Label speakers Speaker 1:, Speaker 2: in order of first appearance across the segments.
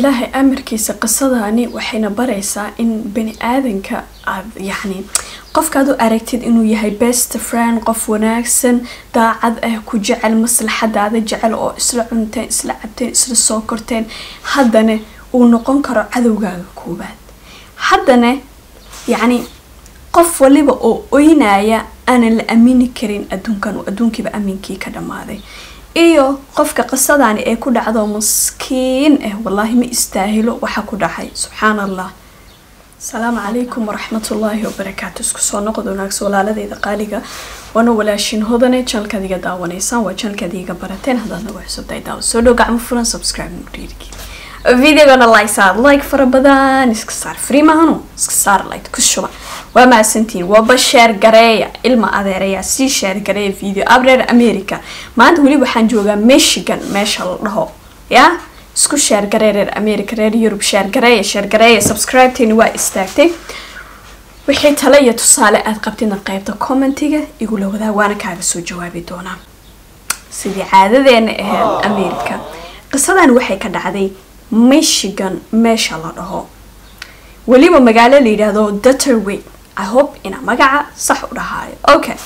Speaker 1: ilaahay amarkiisa qisadani waxayna baraysaa in bani aadanka aad yacni qofkaad u aragtid inuu yahay best friend qof wanaagsan daacad ah ku jecel maslaxadaada jecel oo isla cunteen isla cabteen isla soo korteen haddana uu noqon karo cadowgaaga koobaad haddana yacni qof waliba oo oynaya aanan la aamini karin adduunkan uu adduunkiiba aminkii ka dhammaaday iyo qofka qisadani ee ku dhacdo maskiin ah wallaahi ma istaahilo waxa ku dhacay subxaan allah asalaamu calaykum waraxmatullaahi wabarakaatu isku soo noqod wanaagsan walaaladeyda qaaliga waana walaashin hodane janalkaad iga daawanaysaan waa janalkaad iga barateen haddaad nagu xusubtahay daawo soo dhow gacmo furan subscribe dhiirigi videogana like saar like fara badan iska saar free mahano iska saar like ku shuba waa mahadsantihiin waaba sheer gareeya ilma adeeraya sii sheer gareeya video abreer america maanta weli waxaan joogaa michigan meesha la dhaho ya isku sheer garee reer america reer yurub sheer gareeya sheer gareeya subscribe-teeni waa istaagtay wixii tale iyo tusaale aad qabtidna qeybta commentiga igula wadaa waana kaaga soo jawaabi doonaa sidii caadadeena ahayd america qisadan waxay ka dhacday michigan meesha la dhaho weliba magaalo la yidhaahdo dutterway i hope inaa magaca sax u dhahaayo okay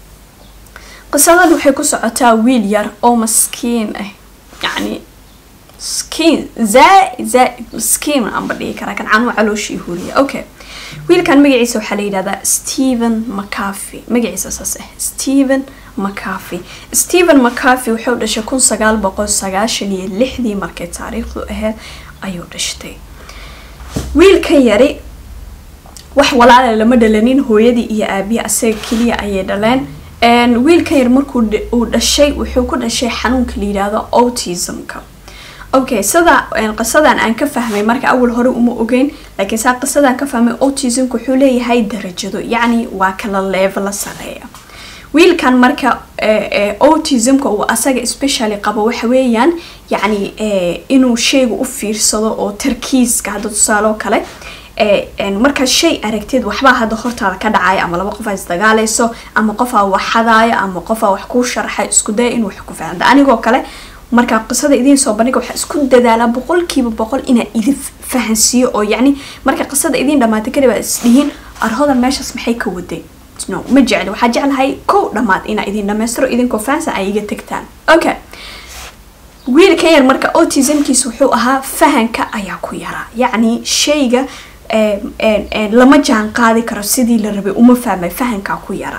Speaker 1: qisadan waxay ku socotaa wiil yar oo maskiin ah yacni skiin zaa zaa skiin aanba dhihi karaa kan canuu calooshii huriya okay wiilkan magaciisa waxaa la yidhahdaa stephen mccarthy magaciisa saas ah stephen mccarthy stephen mccarthy wuxuu dhashay kun sagaal boqol sagaashan iyo lixdii markay taariikhdu ahayd ayuu dhashtay wiilkan yari wax walaala lama dhalanin hooyadii iyo aabiya asaga keliya ayay dhaleen wiilkan yar markuu uu dhashay wuxuu ku dhashay xanuunka la yidhaahdo autismka okay sida qisadan aan ka fahmay marka awal hore uma ogeyn laakiin saa qisadan ka fahmay autismka wuxuu leeyahay darajado yacni waa kala leevela sareeya wiilkan marka autismka uu asaga especially qabo waxa weeyaan yacni inuu shayga u fiirsado oo tarkiiska hadda tusaale oo kale markaad shay aragtid waxbaa hadda hortaada ka dhacaya ama laba qof aa isdagaalayso ama qofaa wax xadaaya ama qofaa wax kuu sharxay isku daya inuu wax ku fahamta anigoo kale markaa qisada idiin soo bandhiga waxaa isku dadaalaa boqolkiiba boqol inaa idin fahansiiyo oo yacni marka qisada idiin dhamaatay kadib aad isdhihiin arhodan meeshaas maxay ka waday no ma jecli waxaa jeclahay kow dhammaad inaa idin dhamaystiro idinkoo fahansan ay iga tagtaan okay wiilkan yar marka autismkiisa wuxuu ahaa fahanka ayaa ku yaraa yacni shayga lama jaan qaadi karo sidii la rabay uma fahmay fahankaa ku yaraa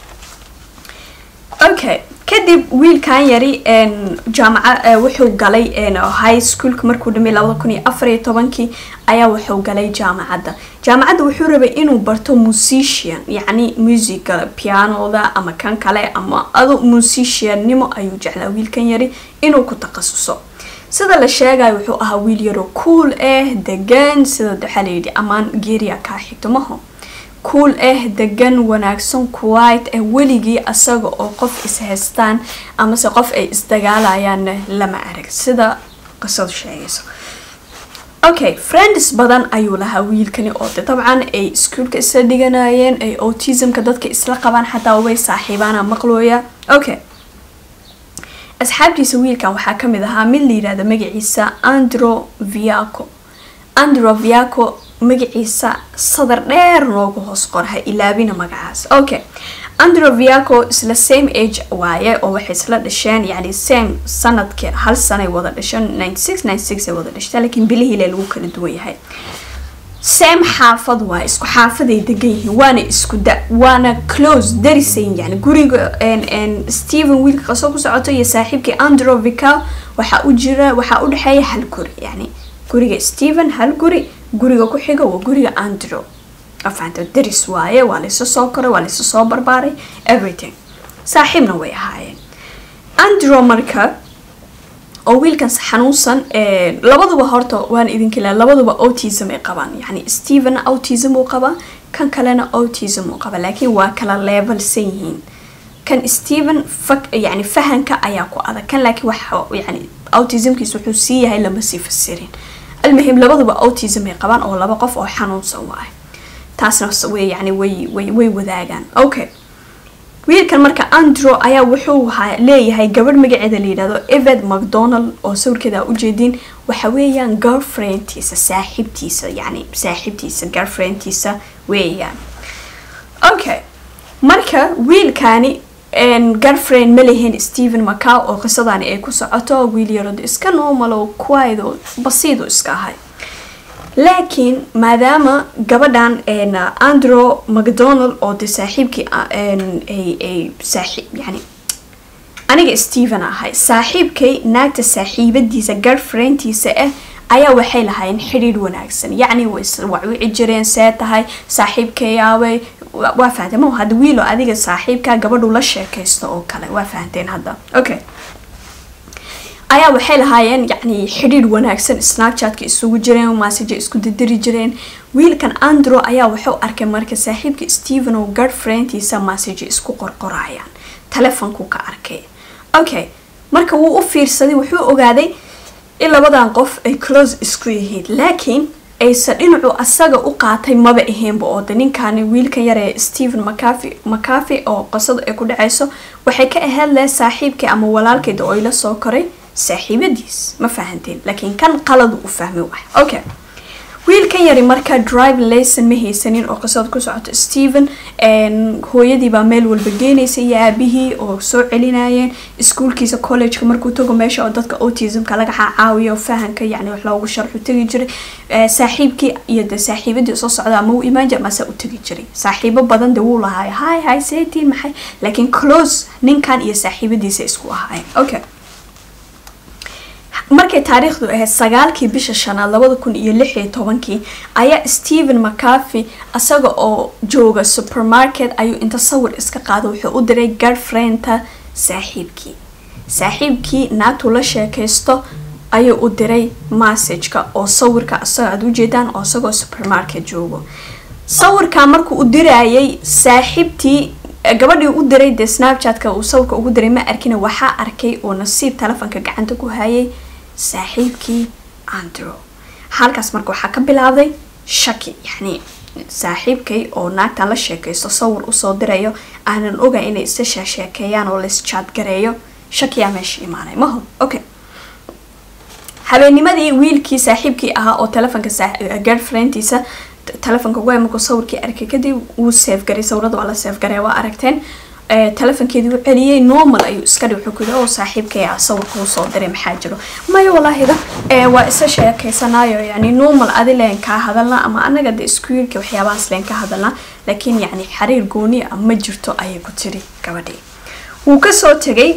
Speaker 1: okay kadib wiilkan yari jaamaca wuxuu galay high schoolka markuu dhamay labada kun iyo afar iyo tobankii ayaa wuxuu galay jaamacadda jaamacadda wuxuu rabay inuu barto musician yacni musica pianoda ama kan kale ama ado musiciannimo ayuu jeclaa wiilkan yari inuu ku takhasuso sida la sheegayo wuxuu ahaa wiil yaroo cool ah degan sida waxaa layidhi ammaan geeriya kaa xigtumaho cool ah degan wanaagsan kuwait ah weligii asaga oo qof is-haystaan amase qof ay isdagaalayaanna lama arag sida qisadu sheegayso okay friends badan ayuu lahaa wiilkani oo de dabcan ay iskuolka isla dhiganayeen ay autismka dadka isla qabaan xataa way saaxiibaana maqlooya okay asxaabtiisa wiilkan waxaa kamid ahaa mid la yidhahda magaciisa andro viaco andro viaco magaciisa sadar dheer noogu hoos qorha ilaabina magacaas okay andro viaco isla same age waaye oo waxay isla dhasheen yani same sanadkii hal sanay wada dhasheen ninety six ninety six ay wada dhashteen laakiin bilihiile lagu kala duwan yahay same xaafad waa isku xaafaday degan yihiin waana isku da waana close darisayn yani guriga stephen wiilka qasoo ku socoto iyo saaxiibkii andro vical waxaa u jira waxaa u dhexeeya hal guri yani guriga stephen hal guri guriga ku xiga waa guriga andro afaanta daris waaye waa laysa soo koray waa laysa soo barbaaray everything saaxiibna way ahaayeen andro marka oo wiilkan xanuunsan labaduba horta waan idinkila labaduba autism ay qabaan yani stephen autism uu qabaa kan kalena autism uu qabaa laakiin waa kala levelsan yihiin kan stephen yani fahanka ayaa ku adag kan laakiin waxa yani autismkiis wuxuu sii yahay lama sii fasirin almuhim labaduba autism ay qabaan oo laba qof oo xanuunsan waaye taasna way yani way way way wadaagaan okay wiilkan marka andrew ayaa wuxuu leeyahay gabadh magaceeda la yidhahdo eved macdonald oo sawirkeeda ujeediin waxa weeyaan girlfriendtiisa saaxiibtiisa yani saaxiibtiisa girlfriendtiisa weeyaan okay marka wiilkani girlfriend ma lehen stephen macaw oo qisadani ay ku socoto wiil yarod iska normalo kuwaydo basiidu iska ahay laakiin maadaama gabadhan andrew macdonald oo de saaxiibkii ay saaxiib yani aniga stephen ahay saaxiibkay naagta saaxiibadiisa girlfriendtiisa ah ayaa waxay lahaayeen xidhiidh wanaagsan yacni wawici jireen see tahay saaxiibkayaabay waa fahamtee ma hadda wiilo adiga saaxiibkaa gabadhu la sheekaysto oo kale waa fahamteen hadda okay ayaa waxay lahaayeen yacni xidhiidh wanaagsan snapchatka isugu jireen massaja isku didiri jireen wiilkan andrew ayaa wuxuu arkay marka saaxiibka stephen oo girlfriendtiisa massaja isku qorqorayaan telefonku ka arkay okay marka wuu u fiirsaday wuxuu ogaaday in labadan qof ay close isku yihiin laakiin ayse dhinacu asaga u qaatay maba ahaynba oo de ninkaani wiilkan yar ee stephen macafi macafi oo qisadu ay ku dhacayso waxay ka ahayd leh saaxiibkii ama walaalkeeda oo ila soo koray saaxiibadiis ma fahanteen laakiin kan qaladu u fahmi waay okay wiilkan yari marka drive layson ma haysanin oo qisada ku socoto stephen hooyadii baa meel walba geenaysa iyo aabihii oo soo celinayeen iskuolkiisa collegeka markuu tago meesha oo dadka autismka laga caawiyo fahanka yani wax loogu sharxu tegi jiray saaxiibkii iyo de saaxiibadii soo socda ama u imaan jir mase u tegi jiray saaxiibo badan de wuu lahaay hi hi seetiin maxay laakiin close ninkan iyo saaxiibadiisa isku ahaayeen okay markay taariikhdu ahayd sagaalkii bisha shanaad labada kun iyo lix iyo tobankii ayaa stephen macafi isaga oo jooga supermarket ayuu inta sawir iska qaada wuxuu u diray girlfriendta saaxiibkii saaxiibkii naagtuu la sheekaysto ayuu u diray massageka oo sawirka isaga aad ujeedaan oo isagoo supermarket joogo sawirkaa markuu u dirayay saaxiibtii gabadhii u diray dee snapchatka uu sawirka ugu diray ma arkina waxaa arkay oo nasiib telefonka gacanta ku hayay saaxiibkii andrew halkaas marka waxaa ka bilaabday shaki yacni saaxiibkay oo naagtan la sheekaysto sawir usoo dirayo aanan oga inay isa sheesheekeeyaan oo laisjaad gareeyo shakiyaa meesha imaanay maho okay habeenimadii wiilkii saaxiibkii ahaa oo telefonka girlfriendtiisa telefonka ugu markuu sawirkii arkay kadib wuu seefgaray sawirada waa la seefgaray waa aragteen telefonkeedii u celiyey normal ayuu iska dhig wuxuu ku yidhi oo saaxiibkaya sawirka uu soo diray maxaa jiro maya walaahida waa isa sheekaysanaayo yani normal adi leen kaa hadalna ama anaga de iskuilka waxyaabahaas leen ka hadalna laakiin yani xariir gooni ah ma jirto ayay ku tiri gabadhii wuu kasoo tegay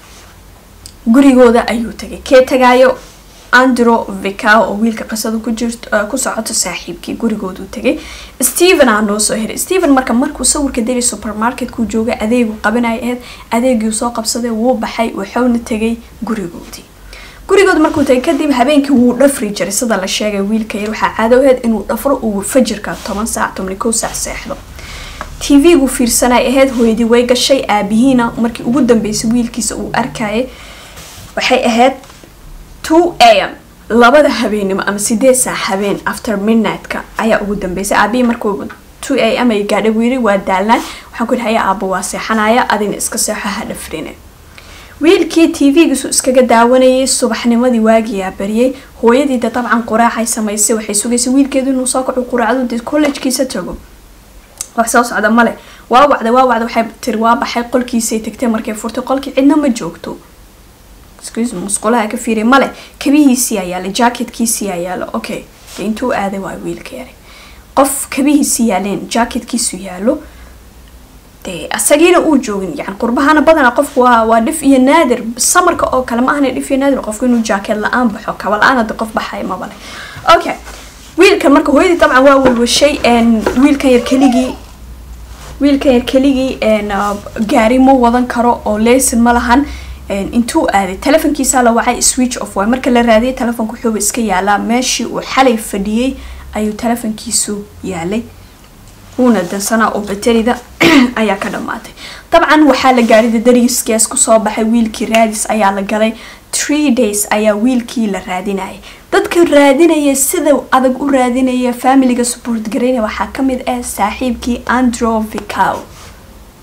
Speaker 1: gurigooda ayuu tegay kee tagaayo andrew vicao oo wiilka qisada ku jirto ku socoto saaxiibkii gurigoodu tegay stephen aa noo soo hiray stephen marka markuu sawirka diri supermarketkuu joogay adeegu qabanaya ahayd adeegii soo qabsaday wuu baxay wuxuuna tegay gurigoodii gurigooda markuu tagay kadib habeenkii wuu dhafri jiray sida la sheegay wiilka yar waxaa caado ahayd inuu dhafro uu fajirka toban saac tobni kow saac seexdo tv-gu fiirsanay ahayd hooyadii way gashay aabihiina markii ugu dambeysay wiilkiisa uu arkayay waxay ahayd two a m labada habeenimo ama sideed saac habeen after midnight-ka ayaa ugu dambeysay aabihii markuu two a m ay gaadhay buu yiri waa daalnaan waxaan ku yidhi haya aaba waa seexanaya adina iska seexo ha dhafrine wiilkii t v-giisu iskaga daawanayay subaxnimadii waagiyaa bariyay hooyadiida dabcan quraacay samaysay waxay sugaysay wiilkeedu inuu soo kaco quraacdu dee collegekiisa tago wax soo socda male waa wacda waa wacda waxay tiri waa baxay qolkiisay tagtay markay furtay qolkii cidna ma joogto excuse me musqulaha ka fiiriy male kabihiisii ayaala jacketkiisii ayaalo okay de intuu aaday waa wiilka yari qof kabihiisii yaaleen jacketkiisu yaalo dee asagiina uu joogin yani qurbahana badana qofku waa waa dhif iyo naadir samarka oo kale ma ahna dhif iyo naadir qofku inuu jacket la-aan baxo kaba la-aan de qof baxaya mabale okay wiilkan marka hooyadii dabcan waa walwashay wiilkan yar keligii wiilkan yar keligii gaari ma wadan karo oo leyson ma lahan intuu aaday telefonkiisaa la wacay switch off waay marka la raadiyay telefonka wuxuuba iska yaalaa meeshii uu xalay fadhiyey ayuu telefonkiisu yaalay wuuna dansanaa oo baterida ayaa ka dhamaatay dabcan waxaa la gaadhay dariiskees kusoo baxay wiilkii raadis ayaa la galay tree days ayaa wiilkii la raadinayay dadka raadinaya sida adag u raadinaya familiga support garaynaya waxaa kamid ah saaxiibkii andrew vicao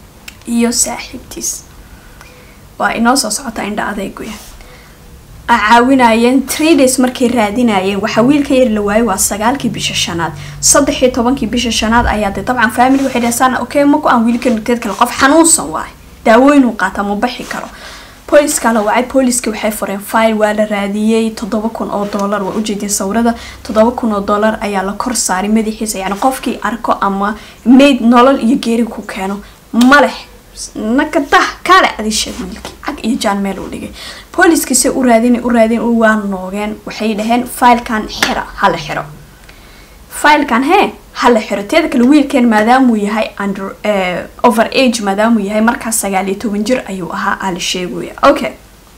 Speaker 1: iyo saaxiibtiis waa inoo soo socota indha adeeguya caawinayeen three days markay raadinayeen waxaa wiilka yar la waayay waa sagaalkii bisha shanaad saddex iyo tobankii bisha shanaad ayaa de dabcan family waxay dhahsaan okay maku aan wiilkan teed kale qof xanuunsan waay daawooyinuu qaata ma baxi karo booliska la wacay booliska waxay fureen file waa la raadiyey toddoba kun oo dollar waa ujeedin sawirada toddoba kun oo dollar ayaa la kor saaray madaxiisa yani qofkii arko ama mayd nolol iyo geeri ku keeno maleh nakadah kaale adisheeg wiilkii cag iyo jaan meel uu dhigay booliskiise u raadin u raadin waa noogeen waxay dhaheen filekan xira hala xiro filekan hee hala xiro teeda kale wiilkeen maadaamuu yahay under over age maadaamuu yahay markaas sagaal iyo toban jir ayuu ahaa aa la sheegaya okay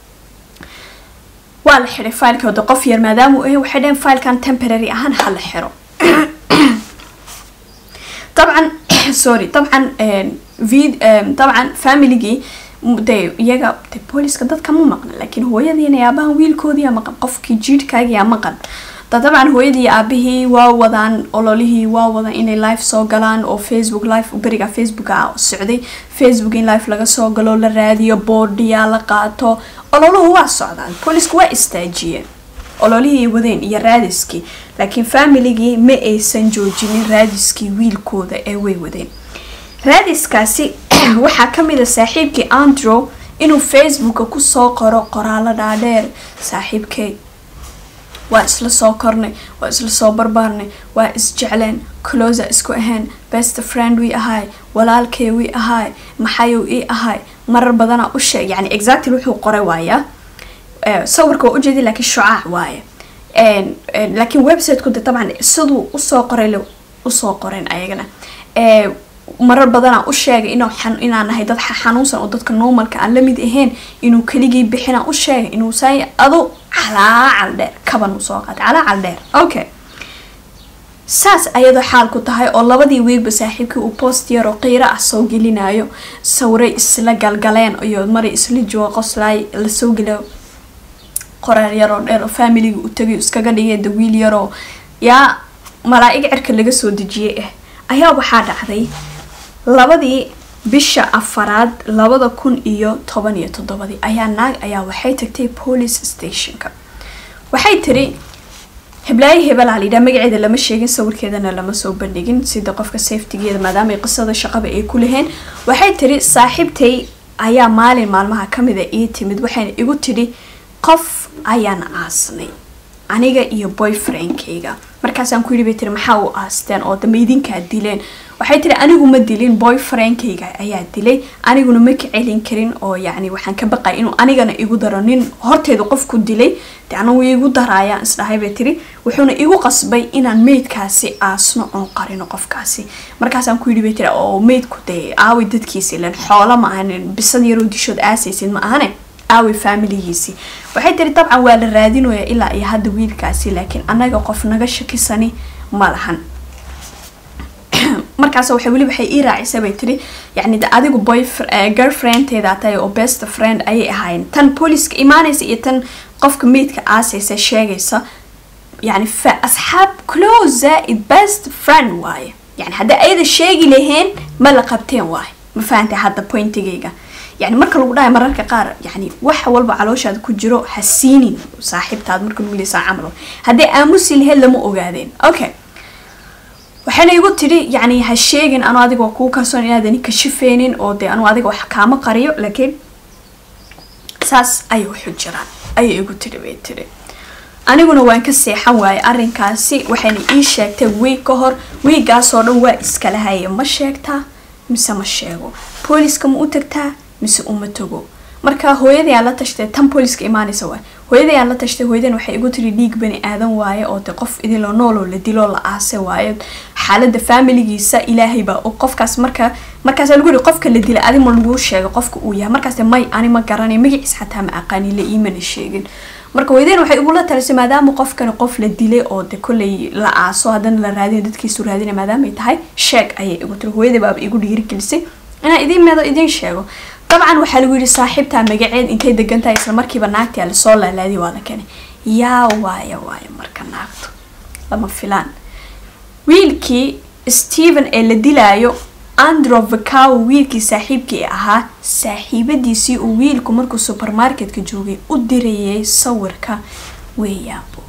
Speaker 1: waa la xiray filekooda qof yar maadaamuu ahay waxay dhaheen filekan temporary ahaan hala xiro dabcan sorry dabcan vid dabcan familygii de iyaga de booliska dadka ma maqna laakiin hooyadiina aabahan wiilkoodiia maqan qofkii jiidhkaagiia maqan da dabcan hooyadii aabihii waa wadaan ololihii waa wadaan inay live soo galaan oo facebook live beriga facebooka socday facebook in live laga soo galo la raadiyo boodhiyaa la qaato ololuhu waa socdaan boolisku waa istaajiyeen ololihii wadeen iyo raadiskii laakiin familigii ma aysan joojinin raadiskii wiilkooda ee way wadeen raadiskaasi waxaa kamid a saaxiibkii andrew inuu facebooka kusoo qoro qoraalo dhaadheer saaxiibkey waa isla soo kornay waa isla soo barbaarnay waa isjecleen closa isku ahayn best friend wii ahaay walaalkey wii ahaay maxayuu ii ahaay marar badanaa u sheeg yani exactly wuxuu qoray waaya sawirka waa ujeedi laakiin shucaac waaye laakiin websiteku de dabcan siduu usoo qoray usoo qoreen ayagana marar badanaa u sheegay inaan nahay dad xanuunsan oo dadka normalka aan lamid ahayn inuu keligii bixina u sheegay inuu saay adu calaacal dheer kaban uu soo qaatay calaacal dheer okay saas ayadoo xaal ku tahay oo labadii wiilba saaxiibkii uu post yaroo qiiro ah soo gelinayo sawray isla galgaleen iyo maray isla jooga qoslaay lasoo geliyo qoraal yaroo dheer oo familiga u tagay iskaga dhigay da wiil yaroo yaa malaa-ig cirka laga soo dejiyay ah ayaa waxaa dhacday labadii bisha afaraad labada kun iyo toban iyo toddobadii ayaa naag ayaa waxay tagtay police stationka waxay tiri hiblaayo hebelaa layidhaha magaceeda lama sheegin sawirkeedana lama soo bandhigin sida qofka safetigeeda maadaama ay qisada shaqaba ay ku laheen waxay tiri saaxiibtay ayaa maalin maalmaha kamida ii timid waxayna igu tidhi qof ayaan aasnay aniga iyo boyfriendkayga markaasaan ku yidhi bay tiri maxaa u aasteen oo dama idinkaa dileen waxay tiri anigu ma dilin boyfriendkayga ayaa dilay aniguna ma ka celin karin oo yacni waxaan ka baqay inuu anigana igu daro nin horteeda qofku dilay de anagu igu daraayaan isdhahay bay tiri wuxuuna igu qasbay inaan meydkaasi aasno oon qarino qofkaasi markaasaan ku yidhi bay tiri oo meydku dee aawi dadkiisi ilan xoolo ma ahanin bisad yaroo dishood aasaysid ma ahane aawi familigiisii waxay tiri dabcan waa la raadinaya ilaa iyo hadda wiilkaasi laakiin annaga qof naga shakisani ma lahan markaas waxay weli waxay ii raacisay bay tiri yacni de adigu boy girlfriendteeda tahay oo best friend ayay ahaayeen tan booliska imaanaysa iyo tan qofka meydka aasaysa sheegaysa yani fa asxaab close zaaid best friend waaye yani haddii ayada sheegi laheen ma la qabteen waaye ma fahantay hadda pointigayga yani marka lagu dhahay mararka qaar yani wax walba calooshaada ku jiro ha siinin saaxiibtaad marka lagu leesaa camal haddii aamusi laheyd lama ogaadeen okay waxayna igu tidhi yani ha sheegin anu adiga waa kuu kalsoon inaadani kashifeynin oo dee anu adiga wax kaama qariyo laakiin saas ayay waxu jiraan ayay igu tidhi bay tidhi aniguna waan ka seexan waayay arrinkaasi waxayna ii sheegtay wiig ka hor wiigaasoo dhan waa iskala haye ma sheegtaa mise ma sheego booliska ma u tagtaa mise uma tago marka hooyadii aan la tashtay tan booliska imaanaysa waay hooyadii aan la tashtay hooyadan waxay igu tiri dhiig bani aadan waaye oo de qof idinloo nooloo la diloo la aase waaye xaalada familigiisa ilaahay baa qofkaas marka markaas lagu yiri qofka la dilay adi ma lagu sheegay qofka uu yahay markaas may ani ma garanay magaciis xataa ma aqaani la iimana sheegin marka hooyadeen waxay igula talisay maadaama qofkani qof la dilay oo de kolley la aaso haddana la raadina dadkiisu raadina maadaamay tahay sheeg ayay igu tiri hooyadii baaba igu dhiirigelisay inaan idiin meedo idiin sheego dabcan waxaa lagu yidhi saaxiibtaa magaceed intay degan tahay isla markiiba naagtii lasoo laalaadiy waa la keenay yaa waaya waaya marka naagtu lama filaan wiilkii stephen ee la dilaayo andro vacaw wiilkii saaxiibkii ahaa saaxiibadiisii uu wiilku markuu supermarketka joogay u dirayay sawirka weeyaabo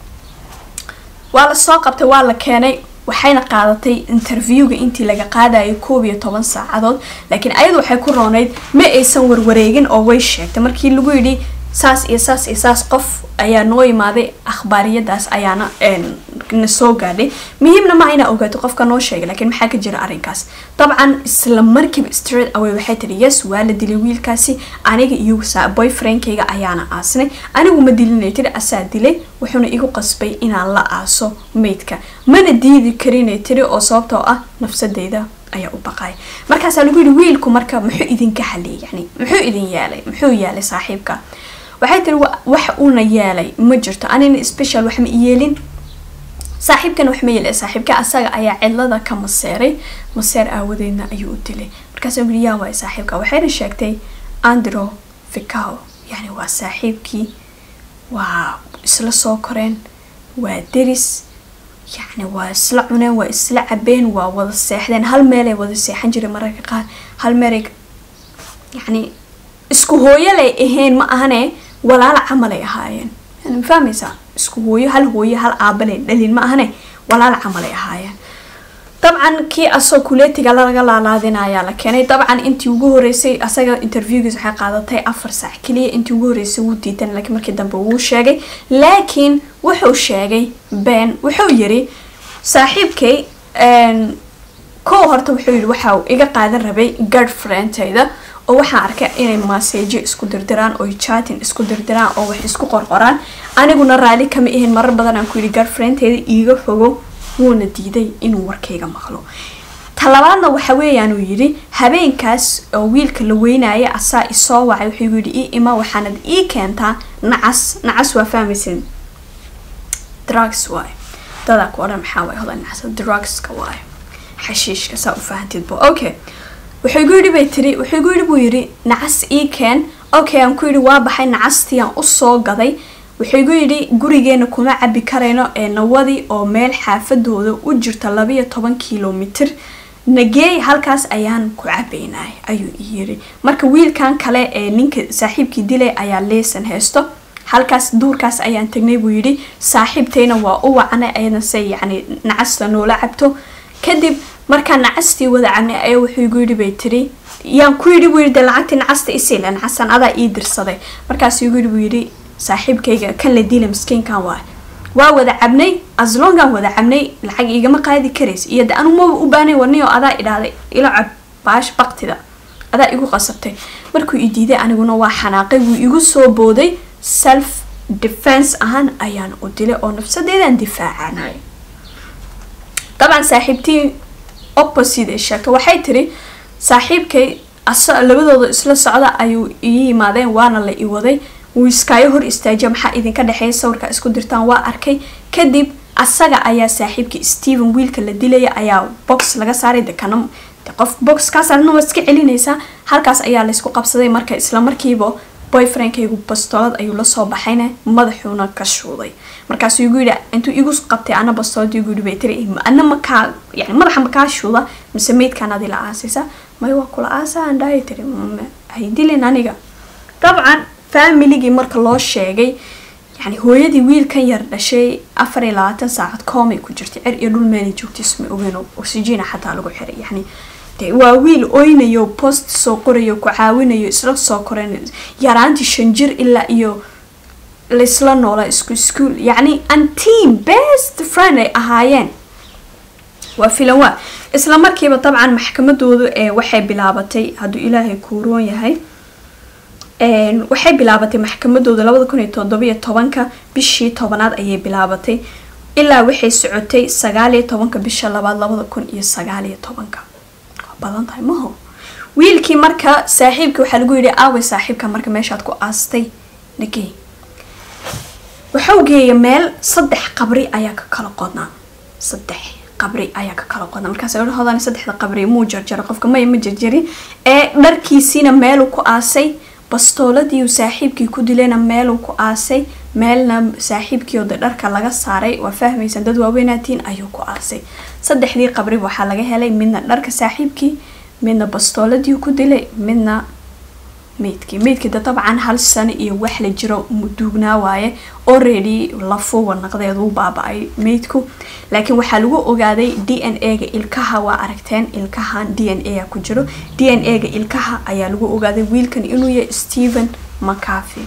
Speaker 1: waa lasoo qabtay waa la keenay waxayna qaadatay interviewga intii laga qaadayay koob iyo toban saacadood laakiin ayadu waxay ku roonayd ma aysan warwareegin oo way sheegtay markii lagu yidhi saas iyo saas iyo saas qof ayaa noo imaaday akhbaariyadaas ayaana na soo gaadhay muhiimna ma ayna ogaato qofka noo sheegay laakiin maxaa ka jira arrinkaas dabcan isla markiiba straight away waxay tiri yes waa la dilay wiilkaasi aniga iyo boyfriendkayga ayaana aasnay anigu ma dilinay tiri asaa dilay wuxuuna igu qasbay inaan la aaso maydka mana diidi karinay tiri oo sababtoo ah nafsadeyda ayaa u baqay markaasaa lagu yihi wiilku marka muxuu idinka haliyay yani muxuu idin yeelay muxuu yeelay saaxiibka waxay tiri wax uuna yeelay ma jirto anina special wax ma yeelin saaxiibkan wax ma yeelay saaxiibka asaga ayaa cidlada ka maseeray maseer aawadeedna ayuu u dilay markaas yii yaa waay saaxiibka waxayna sheegtay andro ficao yani waa saaxiibkii waa isla soo koreen waa deris yacni waa isla cuneen waa isla cabeen waa wada seexdeen hal meelay wada seexan jiray mararka qaar hal meelay yacni isku hooyolay ahayn ma ahane walaala camalay ahaayeen yani ma fahmaysaa isku hooyo hal hooyo hal aabalay dhalin ma ahane walaala camalay ahaayeen dabcan kii asoo kuleetiga laga laalaadinayaa la keenay dabcan intii ugu horeysay asaga interviewgiis waxay qaadatay afar saac keliya intii ugu horeysay wuu diidan laakiin markii dambe wuu sheegay laakiin wuxuu sheegay ben wuxuu yiri saaxiibkay kow horta wuxuu yidhi waxa iga qaadan rabay girlfriendtayda oo waxaan arkay inay maaseejo isku dirdiraan oo chatin isku dirdiraan oo wax isku qorqoraan aniguna raali kama ahayn marar badan aan ku yidhi girlfriendtayda iiga fogo wuuna diiday inuu warkayga maqlo talabaadna waxa weeyaan uu yidhi habeenkaas oo wiilka la weynaya asaa isoo wacay wuxuu yidhi ii ima waxaanad ii keentaa nacas nacas waa fahmaysin drugs waay dadaa ku odhan maxaa waay hodan nacas drugska waay xashiishka saa u fahantidba okay wuxuu igu yidhi bay tiri wuxuu igu yidhi buu yidhi nacas ii keen okay aan ku yidhi waa baxay nacastii aan usoo gaday wuxuu igu yidhi gurigeena kuma cabi karayno ee nawadii oo meel xaafadooda u jirta labayo toban kilomitr nageey halkaas ayaan ku cabaynay ayuu yiri marka wiilkan kale ee ninka saaxiibkii dilay ayaa leesan haysto halkaas duurkaas ayaan tagnay buu yidhi saaxiibtayna waa u wacnay ayadna se yacni nacasta noola cabto kadib markaa nacastii wada cabnay ayaa wuxuu igu yidhi bay tiri yaan ku yidhi buu yidhi de lacagtii nacasta isiila nacasan adaa ii dirsaday markaas igu yidhi buu yidhi saaxiibkayga kan la dila miskiinkan waa waa wada cabnay aslongan wada cabnay lacag igama qaadi karays iyo de anu maba u baanay warniyo adaa idhahday ila cab baash baktida adaa igu qasabtay markuu i diiday aniguna waa xanaaqay wuu igu soo booday self defense ahaan ayaan u dilay oo nafsadeedaan difaacanay dabcan saaxiibtii opposite ay sheegto waxay tiri saaxiibkay labadooda isla socda ayuu ii yimaadeen waana la i waday wuu iskaayo hor istaajiya maxaa idinka dhexeeya sawirka isku dirtaan waa arkay kadib asaga ayaa saaxiibkii stephen wiilka la dilaya ayaa box laga saaray dekana qof boxkaasna waa iska celinaysaa halkaas ayaa laysku qabsaday marka isla markiiba boyfriendkaygu bastoolad ayuu lasoo baxayna madaxuuna ka shuuday markaasuu igu yidhi intuu igu qabtay ana bastoolad igu yidhi bay tiri ana makaa yani madaxa makaa shuuda mise meydkaan adi la aasaysa may waa kula aasa aan dhahay tiri hay dilin aniga dabcan familigii marka loo sheegay yani hooyadii wiilkan yar dhashay afar iyo labaatan saacad koomay ku jirtay cer iyo dhul meelay joogtay isma ogeyn oxygena xataa lagu xiray yani de waa wiil oynayo post soo qorayo ku caawinayo isla soo koren yaraantii shan jir ilaa iyo laysla noola isku iskuol yacni anteam best friend ay ahaayeen waa filan waa isla markiiba dabcan maxkamadooda ee waxay bilaabatay hadduu ilaahay kuuroon yahay waxay bilaabatay maxkamadooda labada kun iyo toddobiyo tobanka bishii tobanaad ayay bilaabatay ilaa waxay socotay sagaaliyo tobanka bisha labaad labada kun iyo sagaaliyo tobanka waa badan tahay maho wiilkii marka saaxiibka waxaa lagu yidhi aaway saaxiibka marka meeshaad ku aastay nagey waxau geeya meel saddex qabri ayaa ka kala qodnaa saddex qabri ayaa ka kala qodnaa markaas hodan saddexda qabri muu jarjaro qofka maya ma jarjarin ee dharkiisiina meeluu ku aasay bastooladii uu saaxiibkii ku dilayna meeluu ku aasay meelna saaxiibkiioda dharka laga saaray waa fahmaysan dad waaweynaatiin ayuu ku aasay saddexdii qabri waxaa laga helay midna dharka saaxiibkii midna bastooladii ku dilay midna meydkii meydkii da dabcan hal sano iyo wax la jiro duugnaa waaye already lafuwa naqdeed uu baaba-ay meydku laakiin waxaa lagu ogaaday d n a ga ilkaha waa aragteen ilkahan d n a ku jiro d n a ga ilkaha ayaa lagu ogaaday wiilkan inuu yahay stephen mcafi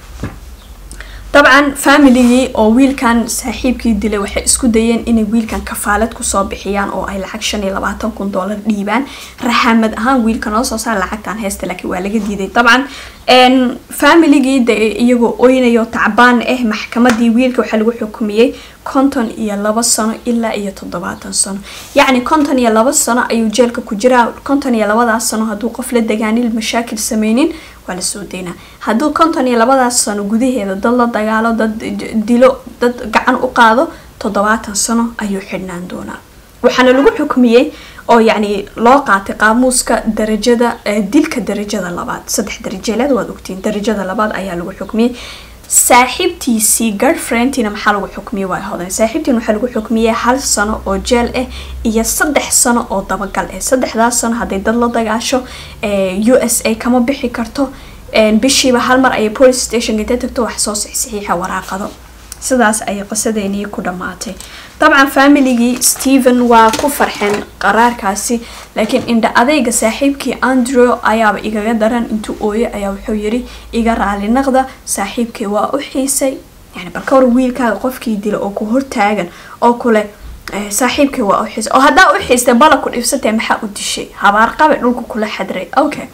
Speaker 1: dabcan familigii oo wiilkan saaxiibkii dilay waxay isku dayeen inay wiilkan kafaalad kusoo bixiyaan oo ay lacag shan iyo labaatan kun doolar dhiibaan raxaamad ahaan wiilka noo soo saar lacagtan heesta laakiin waa laga diiday dabcan familigii de iyagoo oynayo tacbaan ah maxkamadii wiilka waxaa lagu xukumiyey konton iyo laba sano ilaa iyo toddobaatan sano yacni konton iyo laba sano ayuu jeelka ku jiraa konton iyo labadaas sano hadduu qof la dagaanil mashaakil sameynin waa lasoo daynaa hadduu konton iyo labadaas sano gudaheeda dad la dagaalo dad dilo dad gacan u qaado toddobaatan sano ayuu xidhnaan doonaa waxaana lagu xukmiyey oo yacni loo qaatay qaamuuska darajada dilka darajada labaad saddex darajeeleed waad ogtiin darajada labaad ayaa lagu xukmiyey saaxiibtiisii girlfriendtiina maxaa lagu xukmiyey waa hodan saaxiibtiin waxaa lagu xukmiyey hal sano oo jeel ah iyo saddex sano oo dabagal ah saddexdaas sano hadday dad la dagaasho u s a kama bixi karto bishiiba hal mar ayay police stationka intay tagto wax soo saxiixa waraaqado sidaas ayay qisadeenii ku dhammaatay dabcan familigii stephen waa ku farxeen qaraarkaasi laakiin indha adeyga saaxiibkii andrew ayaaba igaga daran intuu ooye ayaa wuxuu yiri iga raali naqda saaxiibkii waa u xiisay yani balka hor wiilkaaga qofkii dila oo ku hortaagan oo kule saaxiibkii waa u xiisay oo haddaa u xiistay bala ku dhibsatee maxaa u dishay habaarqabe dhulka kula xadray okay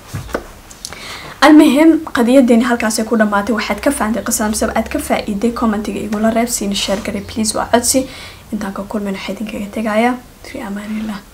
Speaker 1: المهم qadiyadeeni halkaasay ku dhamaatay waxaad ka fahantay qisada mise aad ka faa-iiday commentiga igula reeb siina sheer garay please waa codsi intaan ka kulmin waxaa idinkaga tegaya fi amaanillah